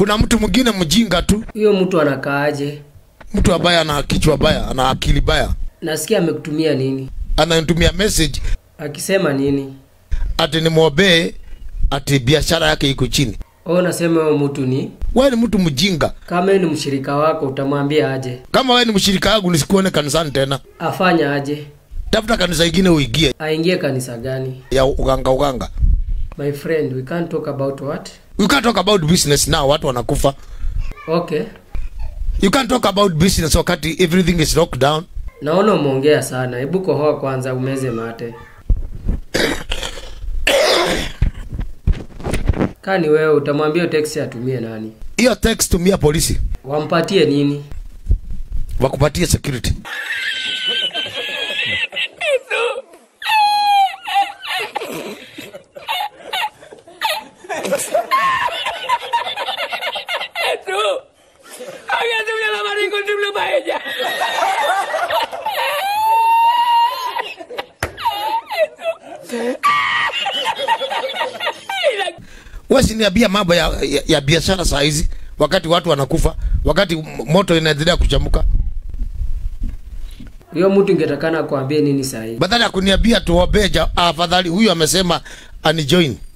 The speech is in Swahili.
kuna mtu mwingine mjinga tu Huyo mtu anakaaje? mtu ambaye ana kichwa baya ana akili baya Nasikia amekutumia nini? ananitumia message Akisema nini? ati nimwombee ati biashara yake iko chini Wewe unasema huyo mtu ni wewe ni mtu mjinga kama yeye ni mshirika wako utamwambia aje? kama wewe ni mshirika wangu nisikuone kanisani tena Afanya aje? tafuta kanisa ingine uingie Aingie kanisa gani? ya uganga uganga My friend, we can't talk about what? you can't talk about business now watu wanakufa Okay. you can't talk about business wakati everything is locked down Naona umeongea sana. Hebu kohoa kwanza umeze mate. Kani wewe utamwambia text atumie nani? hiyo text tumia polisi Wampatie nini? wakupatie security wasiniambia mambo ya, ya, ya biashara saa hizi wakati watu wanakufa wakati m- moto inaendelea kuchamuka Huyo mtu ingetakana kuambie nini sahi? badala ya kuniambia tuombee ja- afadhali huyu amesema anijoin